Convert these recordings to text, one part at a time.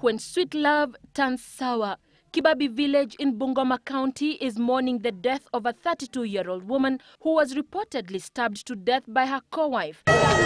when sweet love turns sour. Kibabi village in Bungoma County is mourning the death of a 32-year-old woman who was reportedly stabbed to death by her co-wife.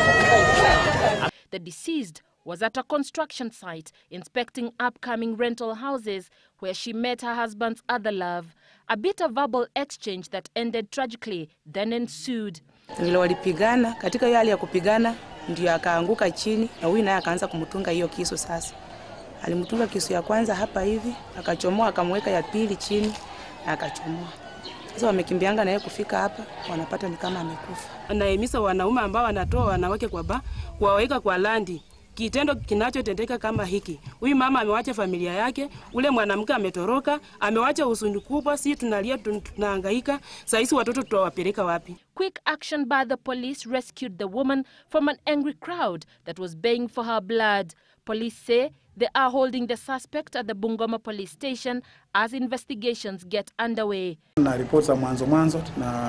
The deceased was at a construction site inspecting upcoming rental houses where she met her husband's other love. A bitter verbal exchange that ended tragically then ensued. Vile walipigana, katika hiyo hali ya kupigana ndio akaanguka chini, na huyu naye akaanza kumtunga hiyo kisu. Sasa alimtunga kisu ya kwanza hapa hivi, akachomoa, akamweka ya pili chini na akachomoa. Sasa wamekimbianga naye kufika hapa, wanapata ni kama amekufa. Anahimiza wanaume ambao wanatoa wanawake kwa ba kuwaweka kwa landi kitendo kinachotendeka kama hiki. Huyu mama amewacha familia yake, ule mwanamke ametoroka, amewacha huzuni kubwa, si tunalia, tunahangaika. Saa hizi watoto tutawapeleka wapi? Quick action by the police rescued the woman from an angry crowd that was baying for her blood. Police say they are holding the suspect at the Bungoma police station as investigations get underway. Na ripoti za mwanzo mwanzo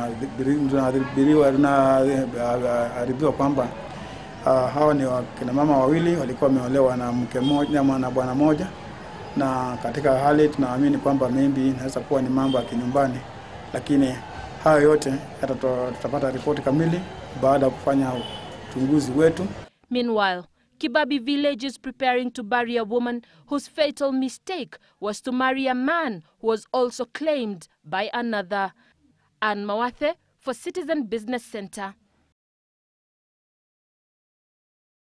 tunaarifiwa kwamba Uh, hawa ni wakina mama wawili walikuwa wameolewa na mke mmoja na bwana moja, na katika hali tunaamini kwamba maybe inaweza kuwa ni mambo ya kinyumbani, lakini hayo yote tutapata ripoti kamili baada ya kufanya uchunguzi wetu. Meanwhile, Kibabi village is preparing to bury a woman whose fatal mistake was to marry a man who was also claimed by another. Anne Mawathe for Citizen Business Center.